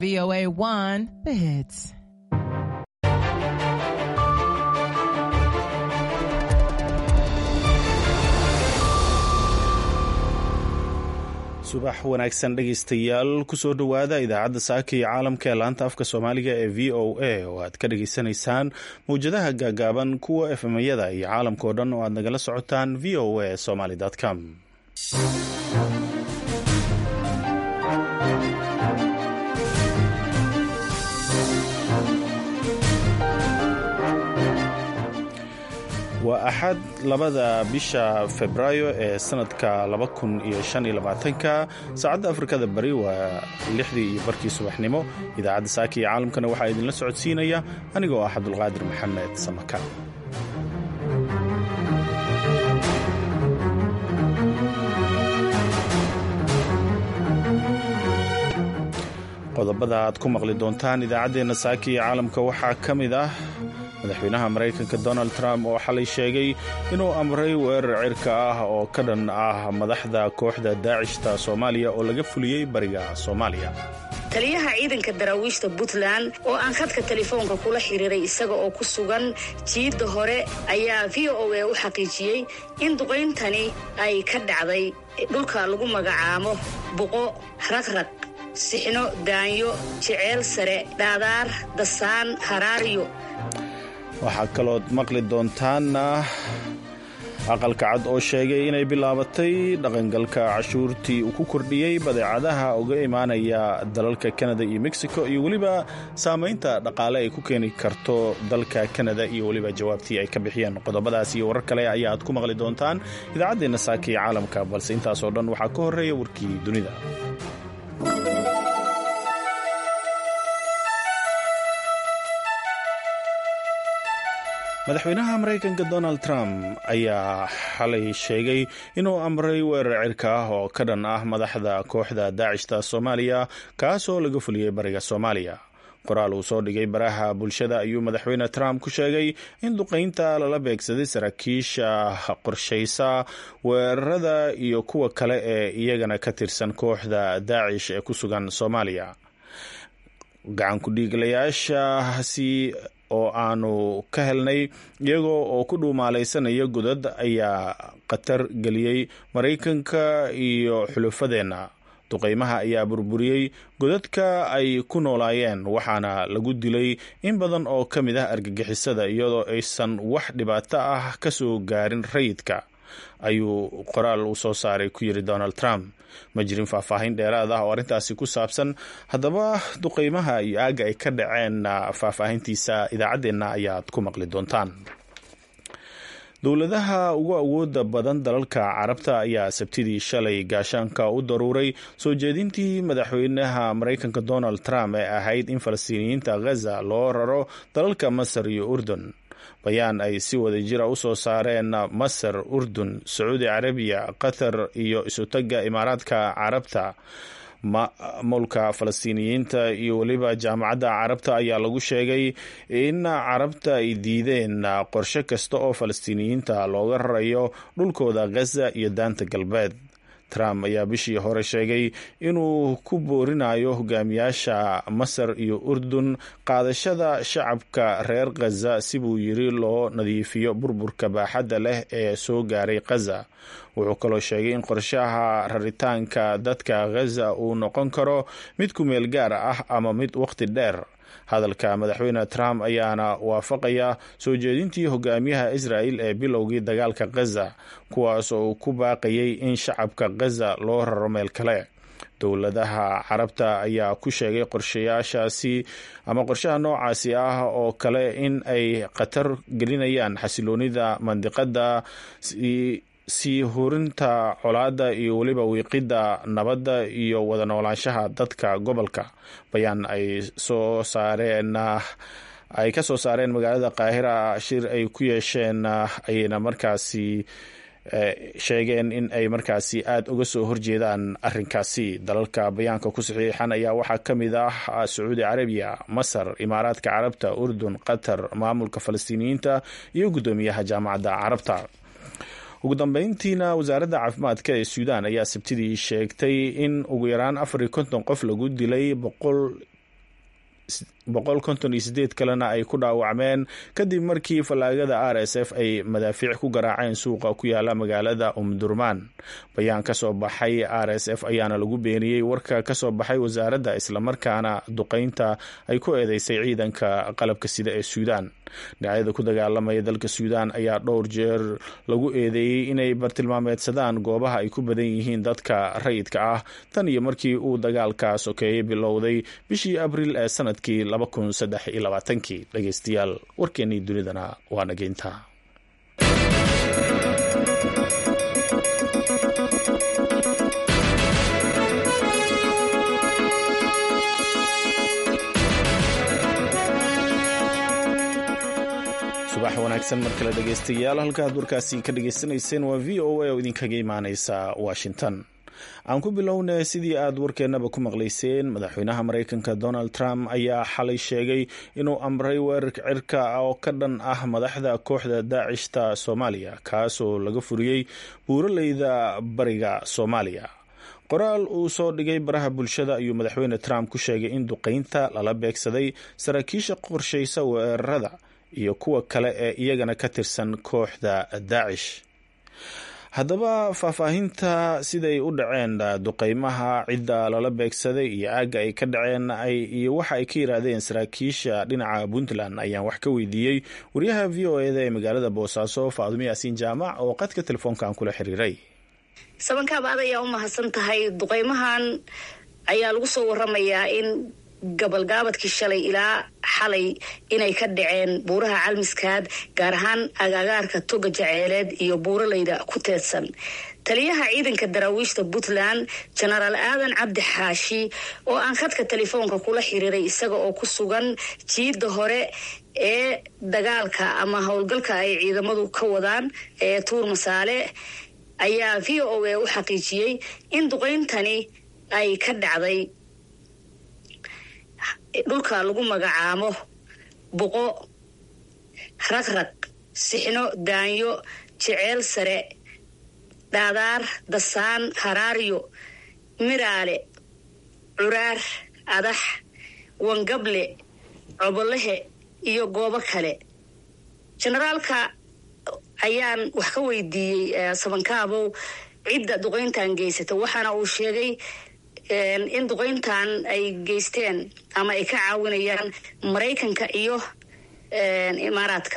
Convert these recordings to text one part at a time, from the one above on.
VOA 1, the hits. subax wanaagsan dhegaystayaal kusoo dhowaada idaacadda saaka iyo caalamka ee laanta afka soomaaliga ee v o a oo aad ka dhageysanaysaan mawjadaha gaagaaban kuwa efemyada iyo caalamka oo dhan oo aad nagala socotaan v o a somaly com waa axad labada bisha febraayo ee sanadka ka saacadda afrikada bari waa lixdii iyo barkii subaxnimo idaacadda saaka iyo caalamkana waxaa idinla socodsiinaya anigoo ah cabdulqaadir maxamed samaka qodobada aad ku maqli doontaan idaacaddeenna saaka iyo caalamka waxaa ka mid ah madaxweynaha maraykanka donald trump oo xalay sheegay inuu amray weerar cirka ah oo ka dhan ah madaxda kooxda daacishta soomaaliya oo laga fuliyey bariga soomaaliya taliyaha ciidanka daraawiishta puntland oo aan khadka telefoonka kula xiriiray isaga oo ku sugan jiidda hore ayaa v o a u xaqiijiyey in duqayntani ay ka dhacday dhulka lagu magacaabo buqo ragrag sixno daanyo jeceel sare dhaadaar dasaan haraaryo waxaa kalood maqli doontaana aqalka cad oo sheegay inay bilaabatay dhaqangalka cashuurtii uu ku kordhiyey badeecadaha uga imaanaya dalalka kanada iyo mexico iyo weliba saamaynta dhaqaale ay ku keeni karto dalka kanada iyo weliba jawaabtii ay ka bixiyeen qodobadaas iyo warar kale ayaa aad ku maqli doontaan idaacaddeenna saaka iyo caalamka balse intaasoo dhan waxaa ka horreeya warkii dunida madaxweynaha maraykanka donald trump ayaa xalay sheegay inuu amray weerar cirka ah oo ka dhan ah madaxda kooxda daacishta soomaaliya kaasoo laga fuliyey bariga soomaaliya qoraal uu soo dhigay baraha bulshada ayuu madaxweyne trump ku sheegay in duqaynta lala beegsaday saraakiisha qorshaysa weerarada iyo kuwa kale ee iyagana ka tirsan kooxda daacish ee ku sugan soomaaliya gacankudhiiglayaashaasi oo aanu ka helnay iyagoo oo ku dhuumaalaysanaya godad ayaa khatar geliyey maraykanka iyo xulufadeenna duqaymaha ayaa burburiyey godadka ay ku noolaayeen waxaana lagu dilay in badan oo ka mid ah argagixisada iyadoo aysan wax dhibaato ah ka soo gaarin rayidka ayuu qoraal uu soo saaray ku yiri donald trump ma jirin faahfaahin dheeraad ah oo arrintaasi ku saabsan haddaba duqaymaha iyo aagga ay ka dhaceen faahfaahintiisa idaacaddeenna ayaad ku maqli doontaan dowladaha ugu awooda badan dalalka carabta ayaa sabtidii shalay gaashaanka u daruuray soo jeedintii madaxweynaha maraykanka donald trump ee ahayd in falastiiniyiinta ghaza loo raro dalalka masar iyo urdun bayaan ay si wada jira u soo saareen masar urdun sacuudi carabiya qatar iyo isutagga imaaraadka carabta maamulka falastiiniyiinta iyo weliba jaamacadda carabta ayaa lagu sheegay in carabta ay diideen qorshe kasta oo falastiiniyiinta looga rarayo dhulkooda ghaza iyo daanta galbeed trump ayaa bishii hore sheegay inuu ku boorinayo hogaamiyaasha masar iyo urdun qaadashada shacabka reer khaza si buu yiri loo nadiifiyo burburka baaxadda leh ee soo gaaray khaza wuxuu kaloo sheegay in qorshaha raritaanka dadka khaza uu noqon karo mid ku meel gaar ah ama mid waqti dheer hadalka madaxweyne trump ayaana waafaqaya soo jeedintii hogaamiyaha israel ee bilowgii dagaalka khaza kuwaas oo uu ku baaqayay in shacabka khaza loo raro meel kale dowladaha carabta ayaa ku sheegay qorshayaashaasi ama qorshaha noocaasi ah oo kale in ay khatar gelinayaan xasiloonida mandiqada sii hurinta colaadda iyo weliba wiiqidda nabadda iyo wada noolaanshaha dadka gobolka bayaan ay soo saareen ay ka soo saareen magaalada qaahira shir ay ku yeesheen ayayna markaasi sheegeen in ay markaasi aada uga soo horjeedaan arinkaasi dalalka bayaanka ku saxiixan ayaa waxaa ka mid ah sacuudi carabiya masar imaaraadka carabta urdun qatar maamulka falastiiniyiinta iyo guddoomiyaha jaamacadda carabta ugu dambeyntiina wasaaradda caafimaadka ee suudaan ayaa sabtidii sheegtay in ugu yaraan afar iyo konton qof lagu dilay boqol kalena ay ku dhaawacmeen kadib markii fallaagada r s f ay madaafiic ku garaaceen suuqa ku yaala magaalada umdurmaan bayaan ka soo baxay r s f ayaana lagu beeniyey warka ka soo baxay wasaaradda islamarkaana duqeynta ay ku eedeysay ciidanka qalabka sida ee suudaan dhinacyada ku dagaalamaya dalka suudaan ayaa dhowr jeer lagu eedeeyey inay bartilmaameedsadaan goobaha ay ku badan yihiin dadka rayidka ah tan iyo markii uu dagaalka sokeeyey bilowday bishii abriil ee sanadkii kii dhegeystayaal warkeennii dunidana waa nageynta subax wanaagsan mar kale dhegeystayaal halkaad warkaasi ka dhagaysanayseen waa v o a oo idinkaga imaaneysa washington aan ku bilownay sidii aad warkeennaba ku maqlayseen madaxweynaha mareykanka donald trump ayaa xalay sheegay inuu amray weerarka cirka oo ka dhan ah madaxda kooxda daacishta soomaaliya kaasoo laga furiyey buuraleyda bariga soomaaliya qoraal uu soo dhigay baraha bulshada ayuu madaxweyne trump ku sheegay in duqeynta lala beegsaday saraakiisha qorshaysa weerarada iyo kuwa kale ee iyagana ka tirsan kooxda daacish haddaba faahfaahinta siday u dhaceen duqeymaha cidda lala beegsaday iyo aagga ay ka dhaceen iyo waxa ay ka yiraahdeen saraakiisha dhinaca puntland ayaan wax ka weydiiyey wariyaha v o eda ee magaalada boosaaso faadimo yaasiin jaamac oo qadka telefoonkan kula xiriiray sabankaab aad ayaa u mahadsan tahay duqeymahan ayaa lagu soo waramayaa in gabalgaabadkii shalay ilaa xalay inay ka dhaceen buuraha calmiskaad gaar ahaan agaagaarka toga jaceeleed iyo buuralayda ku teedsan taliyaha ciidanka daraawiishta puntland jenaraal aadan cabdi xaashi oo aan khadka telefoonka kula xiriiray isaga oo ku sugan jiidda hore ee dagaalka ama howlgalka ay ciidamadu ka wadaan ee tuur masaale ayaa v o a u xaqiijiyey in duqeyntani ay ka dhacday dhulka lagu magacaabo buqo ragrag sixno daanyo jeceel sare dhaadaar dasaan haraaryo miraale curaar adax wangable cobolahe iyo goobo kale jenaraalka ayaan wax ka weydiiyey sabankaabow cidda duqeyntan geysata waxaana uu sheegay in duqeyntan ay geysteen ama ay ka caawinayaan maraykanka iyo imaaraadka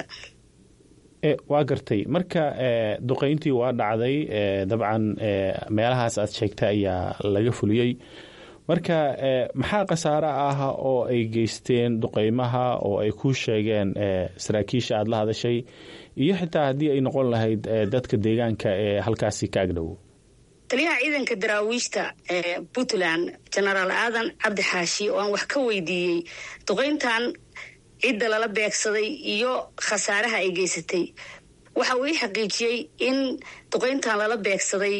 waa gartay marka duqeyntii waa dhacday dabcan meelahaas aad sheegtay ayaa laga fuliyey marka maxaa khasaare ah oo ay geysteen duqeymaha oo ay ku sheegeen saraakiisha aada la hadashay iyo xitaa haddii ay noqon lahayd dadka deegaanka ee halkaasi ka agdhow taliyaha ciidanka daraawiishta ee puntland jenaraal aadan cabdi xaashi oo aan wax ka weydiiyey duqeyntan cidda lala beegsaday iyo khasaaraha ay geysatay waxa uu ii xaqiijiyey in duqeyntan lala beegsaday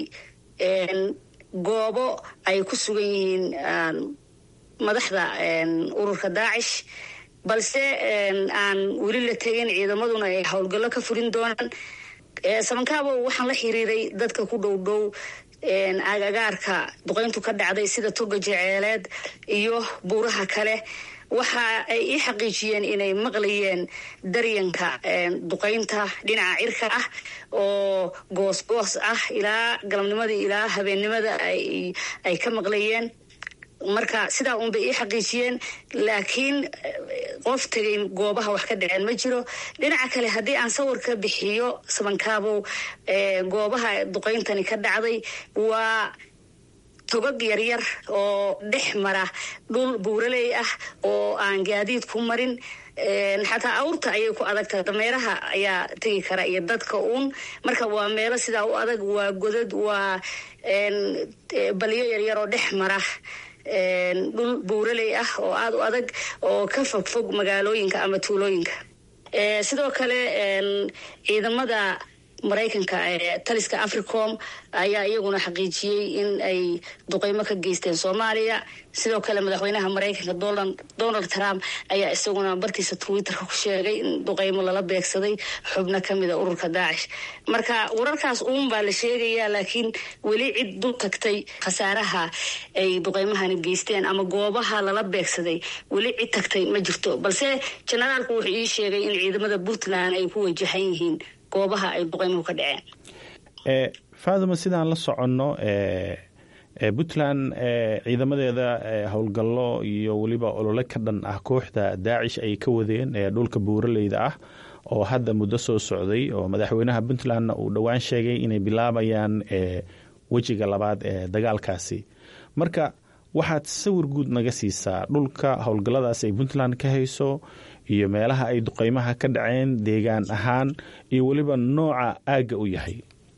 goobo ay ku sugan yihiin madaxda ururka daacish balse aan weli la tegin ciidamaduna ay howlgallo ka furin doonaan sabankaabo waxaan la xiriiray dadka ku dhow dhow agagaarka duqeyntu ka dhacday sida toga jeceeleed iyo buuraha kale waxa ay ii xaqiijiyeen inay maqlayeen daryanka duqeynta dhinaca cirka ah oo goosgoos ah ilaa galabnimadii ilaa habeennimada ay ka maqlayeen marka sidaa uun bay ii xaqiijiyeen laakiin qof tegay goobaha wax ka dhaceen ma jiro dhinaca kale haddii aan sawir ka bixiyo sabankaabow goobaha duqeyntani ka dhacday waa togag yaryar oo dhex mara dhul buuraley ah oo aan gaadiid ku marin xataa awrta ayay ku adagtahay dameeraha ayaa tegi kara iyo dadka uun marka waa meelo sidaa u adag waa godad waa balyo yaryar oo dhex mara dhul buuraley ah oo aada u adag oo ka fog fog magaalooyinka ama tuulooyinka sidoo kale ciidamada maraykanka taliska africom ayaa iyaguna xaqiijiyey in ay duqeymo ka geysteen soomaaliya sidoo kale madaxweynaha maraykanka donald trump ayaa isaguna bartiisa twitterka ku sheegay in duqeymo lala beegsaday xubno kamida ururka daacish marka wararkaas uun baa la sheegayaa laakiin weli cid dul tagtay khasaaraha ay duqeymahani geysteen ama goobaha lala beegsaday weli cid tagtay ma jirto balse jenaraalku wuxuu ii sheegay in ciidamada puntland ay ku wajahan yihiin goobaha ay duqeymuhu ka dhaceen faaduma sidaan la soconno puntland ciidamadeeda howlgallo iyo weliba olole ka dhan ah kooxda daacish ay ka wadeen dhulka buuraleyda ah oo hadda muddo soo socday oo madaxweynaha puntlandna uu dhowaan sheegay inay bilaabayaan wejiga labaad ee dagaalkaasi marka waxaad sawir guud naga siisaa dhulka howlgalladaas ay puntland ka hayso iyo meelaha ay duqeymaha ka dhaceen deegaan ahaan iyo weliba nooca aagga u yahay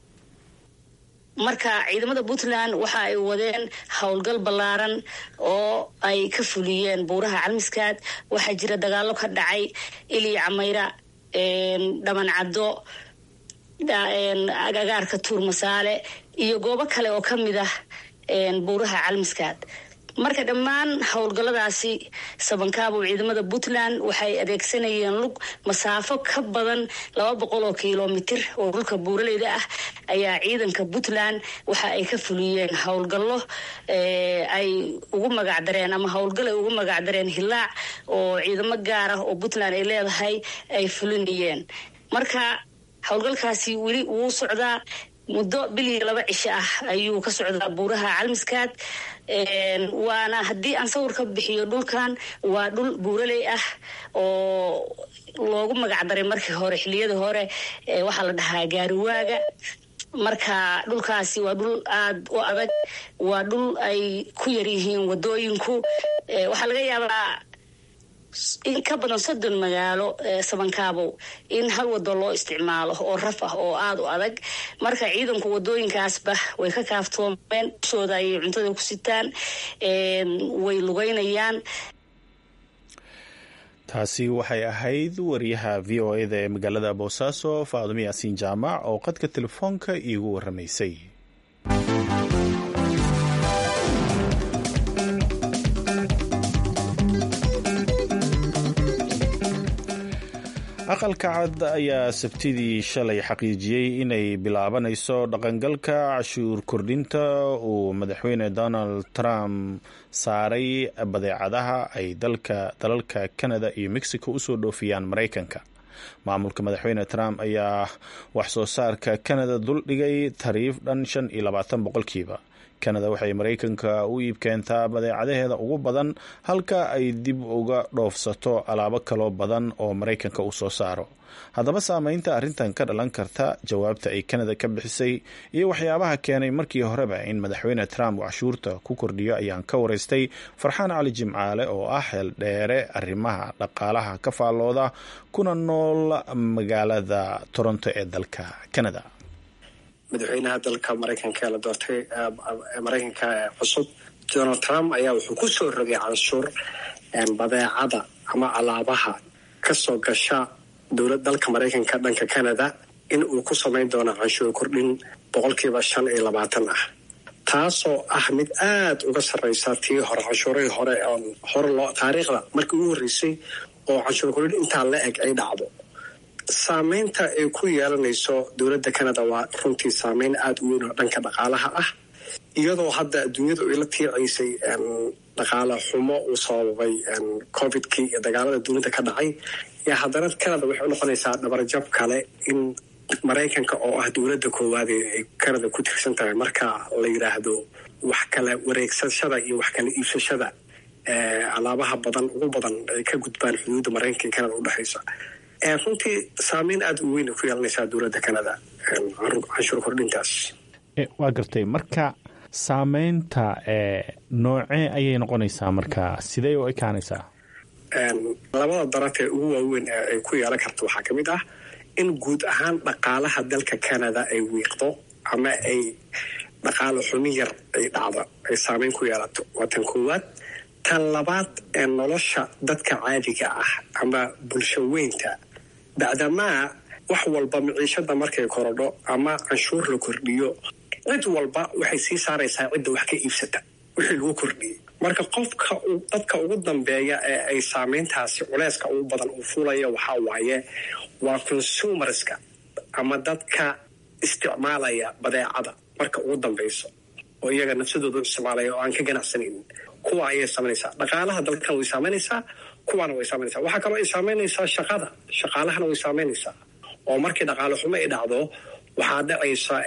marka ciidamada puntland waxa ay wadeen howlgal ballaaran oo ay ka fuliyeen buuraha calmiskaad waxaa jira dagaalo ka dhacay iliya camayra dhaman caddo agagaarka tuur masaale iyo goobo kale oo ka mid ah buuraha calmiskaad marka dhammaan howlgalladaasi sabankaabo ciidamada puntland waxay adeegsanayeen lug masaafo ka badan laba boqol oo kilomitir oo dhulka buuraleyda ah ayaa ciidanka puntland waxa ay ka fuliyeen howlgallo ay ugu magacdareen ama howlgal ay ugu magacdareen hilaac oo ciidamo gaar ah oo puntland ay leedahay ay fulinayeen marka howlgalkaasi weli wuu socdaa muddo bil iyo laba cisho ah ayuu ka socdaa buuraha calmiskaad waana haddii aan sawir ka bixiyo dhulkan waa dhul buuraley ah oo loogu magacdaray markii hore xiliyada hore waxaa la dhahaa gaariwaaga marka dhulkaasi waa dhul aada u adag waa dhul ay ku yaryihiin wadooyinku waxaa laga yaabaa in ka badan soddon magaalo sabankaabow in hal wado loo isticmaalo oo raf ah oo aada u adag marka ciidanku wadooyinkaasba way ka kaaftoomeen shooda ayay cuntada ku sitaan way lugeynayaan taasi waxay ahayd wariyaha v o eda ee magaalada boosaaso faadumo yaasiin jaamac oo qadka telefoonka iigu waramaysay aqalka cad ayaa sabtidii shalay xaqiijiyey inay bilaabanayso dhaqangalka cashuur kordhinta uu madaxweyne donald trump saaray badeecadaha ay dalalka canada iyo mexico usoo dhoofiyaan maraykanka maamulka madaxweyne trump ayaa wax soo saarka canada duldhigay tariif dhan shan iyo labaatan boqolkiiba canada waxay maraykanka u iib keentaa badeecadaheeda ugu badan halka ay dib uga dhoofsato alaabo kaloo badan oo maraykanka uu soo saaro haddaba saameynta arrintan ka dhalan karta jawaabta ay canada ka bixisay iyo waxyaabaha keenay markii horeba in madaxweyne trump uu cashuurta ku kordhiyo ayaan ka waraystay farxaan cali jimcaale oo ah xeel dheere arrimaha dhaqaalaha ka faallooda kuna nool magaalada toronto ee dalka canada madaxweynaha dalka maraykanka ee la doortay maraykanka cusub donald trump ayaa wuxuu ku soo rogay canshuur badeecada ama alaabaha kasoo gasha dowlad dalka maraykanka dhanka canada in uu ku samayn doono canshuur kordhin boqolkiiba shan iyo labaatan ah taasoo ah mid aada uga sarreysa tii hore canshuurihii hore oon hore loo taariikhda markii ugu horreysay oo canshuur kordhin intaa la eg ay dhacdo saameynta ay ku yeelanayso dowladda canada waa runtii saameyn aada u weyn oo dhanka dhaqaalaha ah iyadoo hadda adduunyadu ay la tiicaysay dhaqaale xumo uu sababay covidkii iyo dagaalada dunida ka dhacay yaa haddana canada waxay u noqonaysaa dhabarjab kale in maraykanka oo ah dowladda koowaad ay canada ku tirsan tahay marka la yidhaahdo wax kala wareegsashada iyo wax kala iibsashada alaabaha badan ugu badan ay ka gudbaan xuduudda maraykanka iyo canada udhexaysa runtii saameyn aada u weyn ku yeelanaysaa dowladda canada canshuur kordhintaas waa gartay marka saameynta noocee ayay noqonaysaa marka sidee u ekaanaysaa labada daraf ee ugu waaweyn ee ay ku yeelan karto waxaa ka mid ah in guud ahaan dhaqaalaha dalka canada ay wiiqdo ama ay dhaqaalo xumi yar ay dhacdo ay saameyn ku yeelato waa tan koowaad tan labaad ee nolosha dadka caadiga ah ama bulsho weynta bacdamaa wax walba miciishada markay korodho ama canshuur la kordhiyo cid walba waxay sii saaraysaa cidda wax ka iibsata wixii lagu kordhiyey marka qofka dadka ugu dambeeya ee ay saameyntaasi culeyska ugu badan uu fuulaya waxaa waaye waa consumerska ama dadka isticmaalaya badeecada marka ugu dambeyso oo iyaga nafsadooda u isticmaalaya oo aan ka ganacsanaynin kuwa ayay saameynaysaa dhaqaalaha dalkan way saameynaysaa kuwaana way saameynaysaa waxaa kaloo ay saameynaysaa shaqada shaqaalahana way saameynaysaa oo markii dhaqaale xumo ay dhacdo waxaa dhacaysa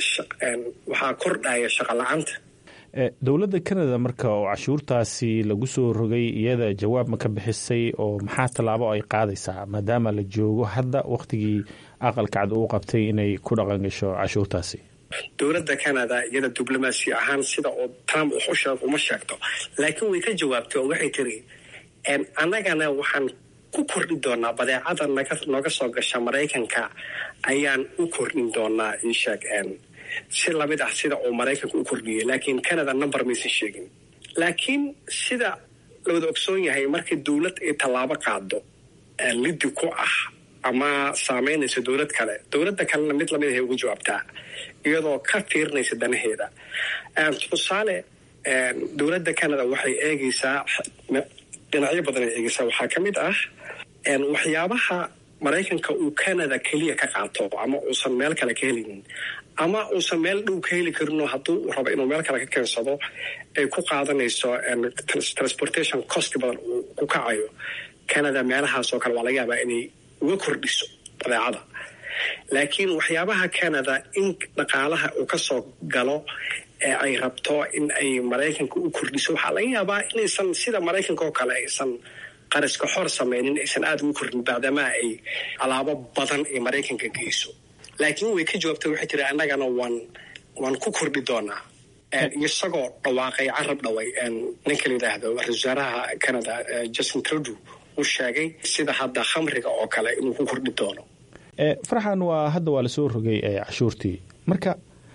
waxaa kordhaya shaqa la-aanta dowladda canada marka oo cashuurtaasi lagu soo rogay iyada jawaab ma ka bixisay oo maxaa tallaabo ay qaadaysaa maadaama la joogo hadda wakhtigii aqalka cad uu qabtay inay ku dhaqan gasho cashuurtaasi dowladda canada iyada diblomaasi ahaan sida uu trump u sheeg uma sheegto laakiin way ka jawaabtay oo waxay tiri annagana waxaan ku kordhin doonaa badeecada nooga soo gasha maraykanka ayaan u kordhin doonaa isheeg si lamid ah sida uu maraykanka u kordhiyey laakiin canada number maysan sheegin laakiin sida lawada ogsoon yahay markii dowlad ay tallaabo qaado liddi ku ah ama saameynaysa dowlad kale dowladda kalena mid lamid ahay ugu jawaabtaa iyadoo ka fiirinaysa danaheeda tusaale dowladda canada waxay eegaysaa dhinacyo badan ay eegaysaa waxaa ka mid ah waxyaabaha maraykanka uu canada keliya ka qaato ama uusan meel kale ka helinin ama uusan meel dhow ka heli karinoo hadduu rabo inuu meel kale ka keensado ay ku qaadanayso transportation cost badan uu ku kacayo canada meelahaasoo kale waa laga yaabaa inay uga kordhiso badeecada laakiin waxyaabaha canada in dhaqaalaha uu kasoo galo ee ay rabto in ay maraykanka u kordhiso waxaa laga yaabaa inaysan sida maraykanka oo kale aysan qaraska xor sameynin aysan aada ugu kordhin baadamaa ay alaabo badan ay maraykanka geyso laakiin way ka jawaabtay waxay tiri annagana waan waan ku kordhi doonaa isagoo dhawaaqay carab dhaway ninka la yidhaahdo ra-isul wasaaraha canada justin trudeau uu sheegay sida hadda khamriga oo kale inuu ku kordhi doono farxan waa hadda waa lasoo rogay cashuurtii marka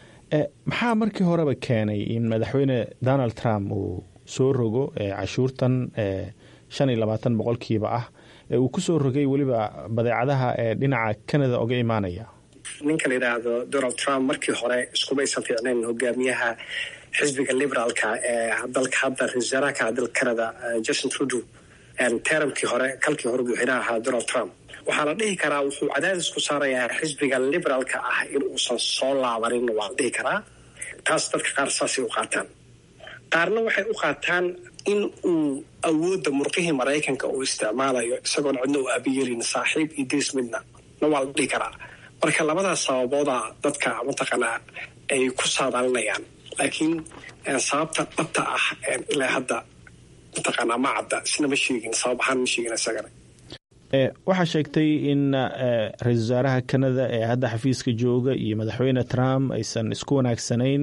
maxaa markii horeba keenay in madaxweyne donald trump uu soo rogo cashuurtan shan iyo labaatan boqolkiiba ah ee uu kusoo rogay weliba badeecadaha ee dhinaca canada oga imaanaya ninka la yidhaahdo donald trump markii hore iskumaysan fiicnayn hogaamiyaha xisbiga liberaalka ee dalka hadda ra-isul wasaaraha dalka canada justin trudeau teramkii hore kalkii hore madaxweynaha ahaa donald trump waxaa la dhihi karaa wuxuu cadaadis ku saarayaa xisbiga liberaalka ah in uusan soo laabanin waa la dhihi karaa taas dadka qaar saasay u qaataan qaarna waxay u qaataan in uu awoodda murqihii maraykanka uu isticmaalayo isagoon cidna u aabiyelin saaxiib iyo diris midna na waa la dhihi karaa marka labadaas sababooda dadka mataqaanaa ay ku saadaalinayaan laakiin sababta dhabta ah ilaa hadda mataqaanaa ma cadda isna ma sheegin sabab ahaan ma sheegin isagana waxaa sheegtay in ra-isul wasaaraha canada ee hadda xafiiska jooga iyo madaxweyne trump aysan isku wanaagsanayn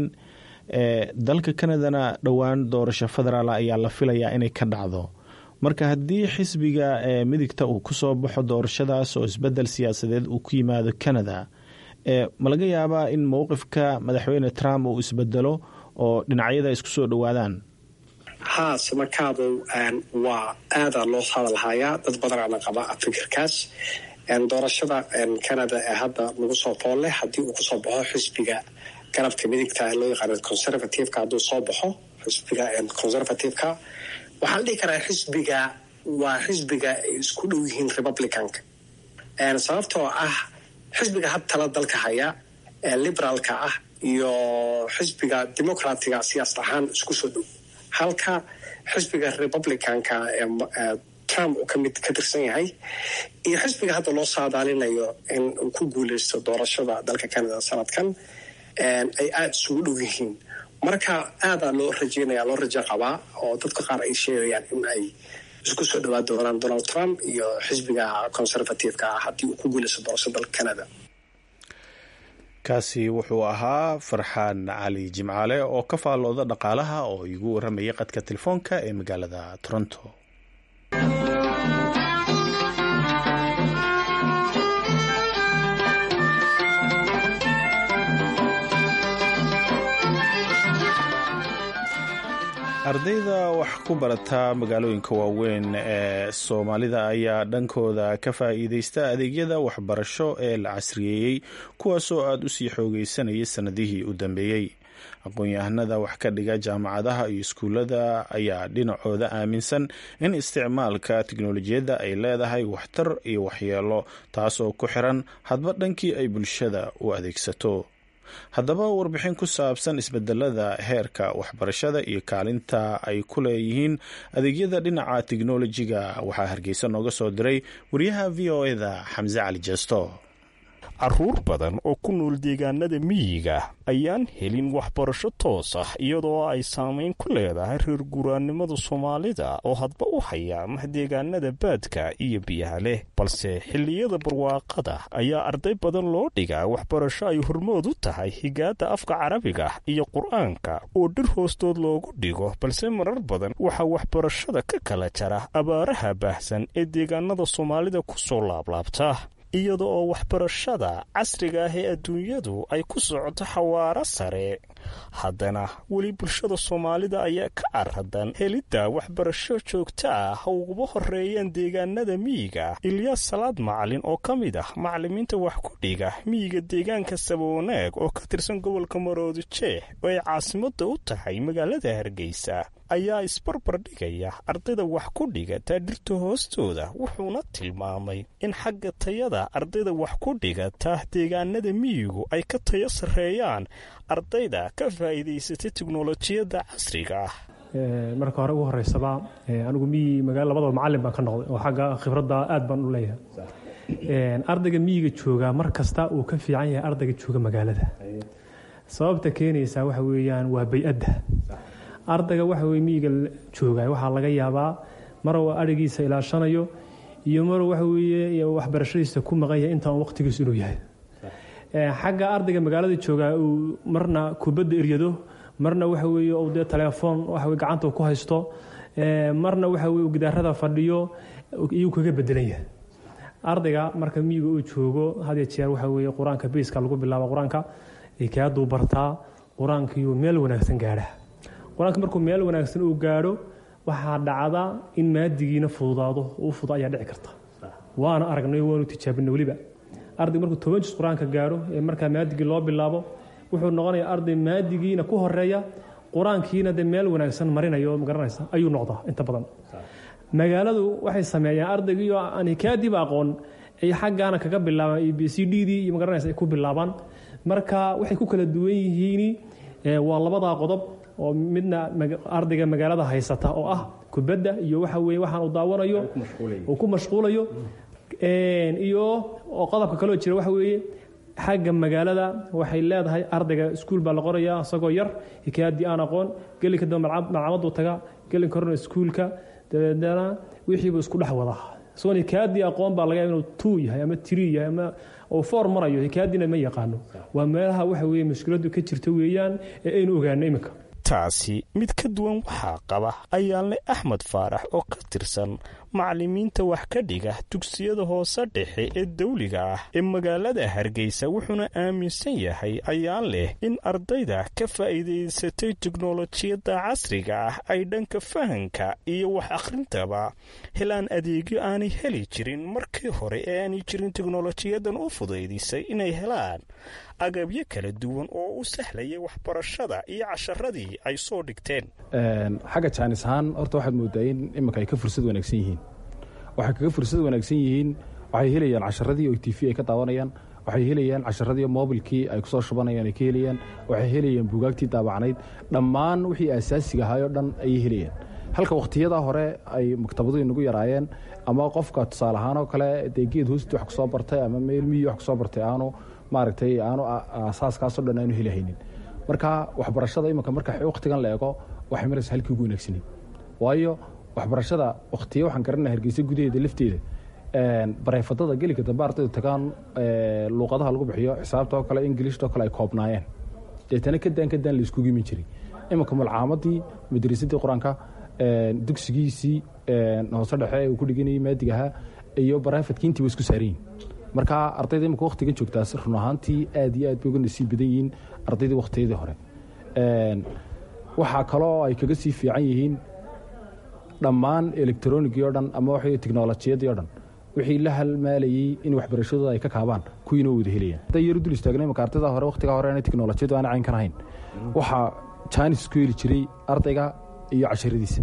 dalka canadana dhowaan doorasho federaal ayaa la filayaa inay ka dhacdo marka haddii xisbiga midigta uu kusoo baxo doorashadaas oo isbedel siyaasadeed uu ku yimaado canada ma laga yaabaa in mowqifka madaxweyne trump uu isbedelo oo dhinacyada isku soo dhowaadaan haa samakaado waa aadaa loo hadalhayaa dad badanaana qaba fikirkaas doorashada canada ee hadda lagu soo foolle haddii uu kusoo baxo xisbiga garabka midigta loo yaqaano conservativeka hadduu soo baxo xisbiga conservativeka waxaa la dhihi karaa xisbiga waa xisbiga ay isku dhow yihiin republicanka sababtoo ah xisbiga had tala dalka haya ee liberaalka ah iyo xisbiga democratiga siyaasad ahaan isku soo dhow halka xisbiga republicanka ee trump uu kamid ka tirsan yahay iyo xisbiga hadda loo saadaalinayo in uu ku guuleysto doorashada dalka canada sanadkan ay aada isugu dhow yihiin marka aadaa loo rajeynaya loo rajo qabaa oo dadka qaar ay sheegayaan in ay isku soo dhawaan doonaan donald trump iyo xisbiga conservativeka ah haddii uu ku guuleysto doorashada dalka canada kaasi wuxuu ahaa farxaan cali jimcaale oo ka faallooda dhaqaalaha oo igu waramayay qadka telefoonka ee magaalada toronto ardayda wax ku barata magaalooyinka waaweyn ee soomaalida ayaa dhankooda ka faa'iideysta adeegyada waxbarasho ee la casriyeeyey kuwaasoo aada u sii xoogeysanayay sannadihii u dambeeyey aqoon-yahanada wax ka dhiga jaamacadaha iyo iskuullada ayaa dhinacooda aaminsan in isticmaalka tiknolojiyadda ay leedahay waxtar iyo waxyeelo taas oo ku xiran hadba dhankii ay bulshada u adeegsato haddaba warbixin ku saabsan isbedelada heerka waxbarashada iyo kaalinta ay ku leeyihiin adeegyada dhinaca tiknolojiga waxaa hargeysa nooga soo diray wariyaha v o eda xamse cali jeesto caruur badan oo ku nool deegaanada miyiga ayaan helin waxbarasho toos ah iyadoo ay saamayn ku leedahay reer guuraannimada soomaalida oo hadba u hayaamah deegaanada baadka iyo biyaha leh balse xilliyada barwaaqada ayaa arday badan loo dhigaa waxbarasho ay hormood u tahay higaada afka carabiga iyo qur-aanka oo dhir hoostood loogu dhigo balse marar badan waxaa waxbarashada ka kala jara abaaraha baahsan ee deegaanada soomaalida ku soo laablaabta iyada oo waxbarashada casriga ah ee adduunyadu ay ku socoto xawaaro sare haddana weli bulshada soomaalida ayaa ka aradan helidda waxbarasho joogto ah ha uguba horeeyaan deegaanada miyiga ilyaas salaad macalin oo ka mid ah macalimiinta wax ku dhiga miyiga deegaanka sabawanaag oo ka tirsan gobolka maroodi jeex oo ay caasimadda u tahay magaalada hargeysa ayaa isbarbar dhigaya ardayda wax ku dhigata dhirta hoostooda wuxuuna tilmaamay in xagga tayada ardayda wax ku dhigata deegaanada miyigu ay ka tayo sarreeyaan ardayda ka faa'iidaysatay tiknolojiyadda casriga ah marka hore ugu horeysaba anigu miyi magaala labadaba macalin baan ka noqday oo xagga khibradda aad baan u leeyahay ardayga miyiga jooga mar kasta uu ka fiican yahay ardayga jooga magaalada sababta keenaysaa waxa weeyaan waa bay-adda ardayga waxa weye miyiga jooga waxaa laga yaabaa mar uu adhigiisa ilaashanayo iyo mar waxa weeye waxbarashadiisa ku maqan yahay intaan waqtigiisu inuu yahay xagga ardayga magaalada jooga uu marna kubadda eryado marna waxa weeye uu dee telefoon waxa weye gacanta ku haysto marna waxa weye gidaarada fadhiyo iyuu kaga bedelan yahay ardayga marka miyiga uu joogo had iyo jeer waxa weeye qur-aanka beiska lagu bilaabo qur-aanka kaaduu bartaa qur-aankiiyuu meel wanaagsan gaadha qur-aanka markuu meel wanaagsan uu gaadho waxaa dhacda in maadigiina fududaado u fudo ayaa dhici karta waana aragnay waanu tijaabinay weliba arday markuu toban jis qur-aanka gaadho ee markaa maadigii loo bilaabo wuxuu noqonayaa arday maadigiina ku horeeya qur-aankiina dee meel wanaagsan marinayo magaranaysa ayuu noqdaa inta badan magaaladu waxay sameeyaan ardaygiioo aan hikaadiiba aqoon ay xaggaana kaga bilaabaan iyo b c d dii iyo magaranaysa ay ku bilaabaan marka waxay ku kala duwan yihiin waa labadaa qodob oo midna ardayga magaalada haysata oo ah kubadda iyo waxa weye waxaan uu daawanayo uu ku mashquulayo iyo oo qodobka kaloo jira waxa weeye xagga magaalada waxay leedahay ardayga iskuul baa la qorayaa isagoo yar hikaayadii aan aqoon gelinka dambe malcamaduu taga gelinka horena iskuulka dabeedna wixiibuu isku dhex wadaa isagoon hikaayadii aqoon baa laga yaaba inuu tuu yahay ama tiri yahay ama uu foor marayo hikaayadiina ma yaqaano waa meelaha waxa weeye mushkiladu ka jirta weeyaan ee aynu ogaano iminka taasi mid ka duwan waxaa qaba ayaanle axmed faarax oo ka tirsan macalimiinta wax ka dhiga dugsiyada hoose dhexe ee dawliga ah ee magaalada hargeysa wuxuuna aaminsan yahay ayaan leh in ardayda ka faa'iidaysatay teknolojiyadda casriga ah ay dhanka fahanka iyo wax akhrintaba helaan adeegyo aanay heli jirin markii hore ee aanay jirin teknolojiyadan u fudaydisay inay helaan agabyo kala duwan oo u sahlayay waxbarashada iyo casharadii ay soo dhigteen xagga jaanis ahaan horta waxaad moodaa in iminka ay ka fursad wanaagsan yihiin waxay kaga fursad wanaagsan yihiin waxay helayaan casharadii oo t v ay ka daawanayaan waxay helayaan casharadii mobilkii ay kusoo shubanayaan ay ka helayaan waxay helayaan buugaagtii daabacnayd dhammaan wixii asaasiga ahaayoo dhan ayay helayaan halka wakhtiyada hore ay maktabadu inagu yaraayeen ama qofka tusaale ahaan oo kale dee geed hoosti wax kusoo bartay ama meel miyi wax kusoo bartay aanu maaragtay aanu asaaskaasoo dhan aanu helihaynin marka waxbarashada iminka marka wakhtigan la eego waxay maraysa halkii ugu wanaagsaneyd waayo waxbarashada wakhtiya waxaan garanaa hargeysa gudaheeda lafteeda bareefadada gelinka dambe ardaydu tagaan luuqadaha lagu bixiyo xisaabta oo kale ingilishta oo kale ay koobnaayeen deetana kadaan kadaan la iskugu imin jiray iminka malcaamadii madrasadii qur-aanka dugsigiisii hoose dhexe uu ku dhiganayay maadiga ahaa iyo bareefadkii intiiba isku saarayin marka ardayda imika wakhtigan joogtaas run ahaantii aad iyo aad bay uga nasiib badan yihiin ardaydii wakhtiyadii hore waxaa kaloo ay kaga sii fiican yihiin dhammaan elektaroonigii o dhan ama waxay teknolojiyadii o dhan wixii la halmaalayey in waxbarashadooda ay ka kaabaan kuwiina wada helayaan hadday yaru dul istaagnay marka ardayda hore wakhtigaa hore inay teknolojiyadu aan cayn kan ahayn waxaa jaanis ku heli jiray ardayga iyo casharadiisa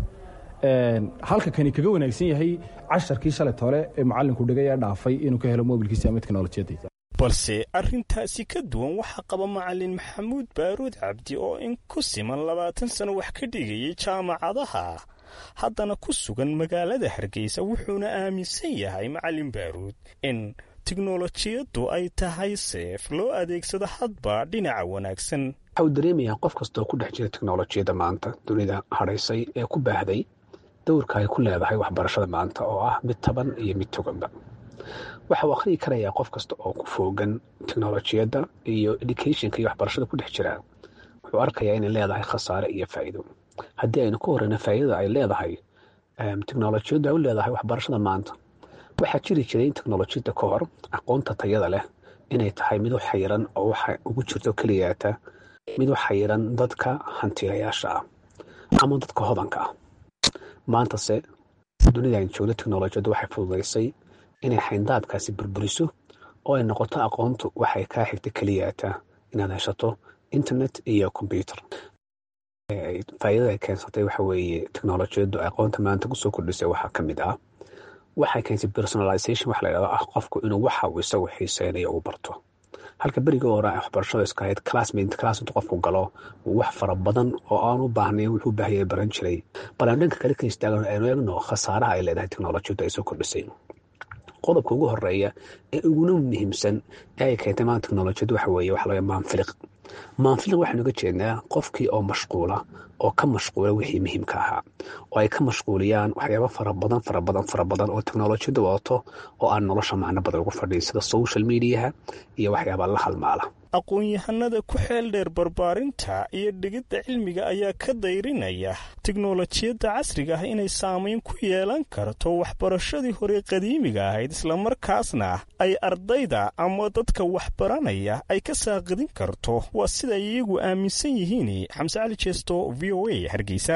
halka kani kaga wanaagsan yahay casharkii shalay toole ee macalinku dhigay ee dhaafay inuu ka helo mobilkiisa ama teknolojiyadii balse arrintaasi ka duwan waxaa qaba macalin maxamuud baaruud cabdi oo in ku siman labaatan sano wax ka dhigayay jaamacadaha haddana ku sugan magaalada hargeysa wuxuuna aaminsan yahay macalin baaruud in tiknolojiyaddu ay tahay seef loo adeegsado hadba dhinaca wanaagsan waxa uu dareemayaa qof kastoo ku dhex jira teknolojiyadda maanta dunida hadhaysay ee ku baahday dowrka ay ku leedahay waxbarashada maanta oo ah mid taban iyo mid toganba waxa uu akhriyi karayaa qof kasta oo ku foogan teknolojiyadda iyo educationka iyo waxbarashada ku dhex jira wuxuu arkayaa inay leedahay khasaare iyo faa'iido haddii aynu ka horeyno faa'iidada ay leedahay teknolojiyaddu ay u leedahay waxbarashada maanta waxaa jiri jiray in teknolojiyadda ka hor aqoonta tayada leh inay tahay mid u xayiran oo waxa ugu jirto keliyaata mid u xayiran dadka hantiilayaasha ah ama dadka hodanka ah maantase dunida aynu joogno teknolojiyaddu waxay fududaysay inay xayndaabkaasi burburiso oo ay noqoto aqoontu waxay kaa xigta keliyaata inaad heshato internet iyo combyuter faa'iidada ay keensatay waxa weeye teknolojiyaddu aqoonta maanta kusoo kordhisay waxaa ka mid ah waxay keensay personalization waxa la yidhahdo ah qofku inuu waxa uu isagu xiiseynayo uu barto halka berigii hore waxbarashada iska ahayd classmate class intuu qofku galo wax fara badan oo aan u baahnayn wuxuu u baahayay baran jiray bal aan dhanka kale ka istaagano aynu eegno khasaaraha ay leedahay teknolojiyaddu ay soo kordhisay qodobka ugu horeeya ee uguna muhiimsan ee ay keentay maanta teknolojiyaddu waxa weeye waxa laga maanfiliq maanfiliq waxaynu uga jeednaa qofkii oo mashquula oo ka mashquula wixii muhiimka ahaa oo ay ka mashquuliyaan waxyaaba fara badan fara badan fara badan oo teknolojiyadda wadato oo aan nolosha macno badan ugu fadhiin sida social mediaha iyo waxyaaba la halmaala aqoon-yahanada ku xeel dheer barbaarinta iyo dhigidda cilmiga ayaa ka dayrinaya teknolojiyadda casriga ah inay saamayn ku yeelan karto waxbarashadii hore qadiimiga ahayd islamarkaasna ay ardayda ama dadka waxbaranaya ay ka saaqidin karto waa sida ay iyagu aaminsan yihiin xamse cali jeesto v o a hargeysa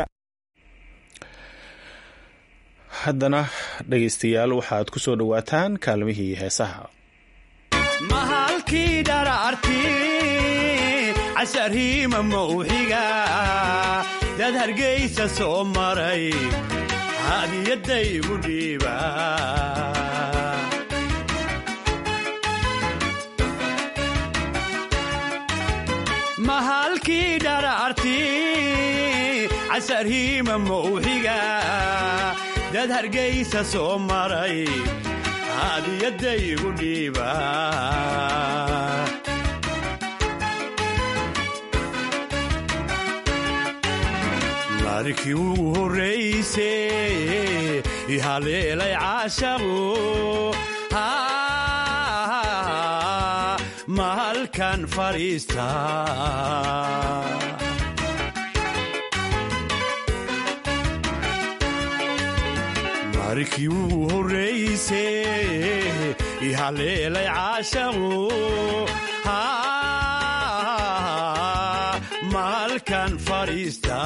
haddana dhegaystayaal waxaad ku soo dhowaataan kaalmihii heesaha mahalkii dhararti casarhiima mawxiga dad hargaysa soo maray hadiyadaygu dhiiba mahalkii dhararti casarhiima mawxiga dad hargaysa soo maray hadiyadaygu dhiiba markii ugu horrayse ihaleelay caashaqu mahalkan fadhiista markii ugu horrayse ihaleelay caashaqu maalkan fadhiista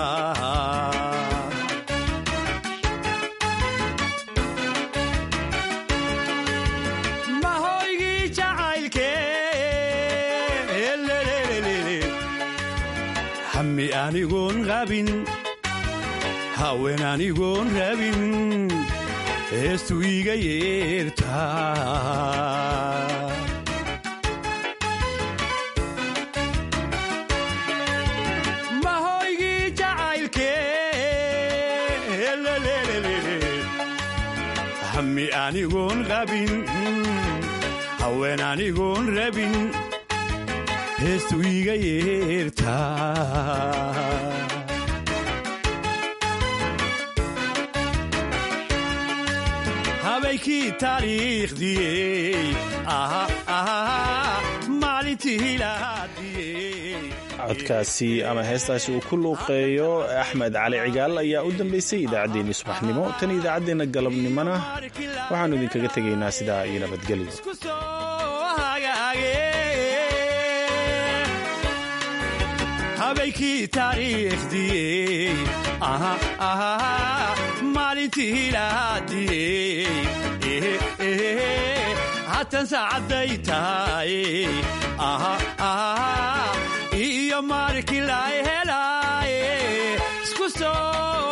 mahoygii jacaylke hami anigoon qabin haween anigoon rabin heestu iga yeertaa mahoygii jacaylke hami anigoon qabin haween anigoon rabin heestu iga yeertaa habaykii taariikhdiyey maalintii lahaadiyey codkaasi ama heestaasi uu ku luuqeeyo axmed cali cigaal ayaa u dambaysay idaacaddeenii subaxnimo tan idaacaddeenna galabnimona waxaannu idinkaga tegaynaa sidaa iyo nabadgelyo joogay kii taariikhdiyey maalintii lahaadiyey hatan saacadday tahay iyo maalinkii la helaaye isku soo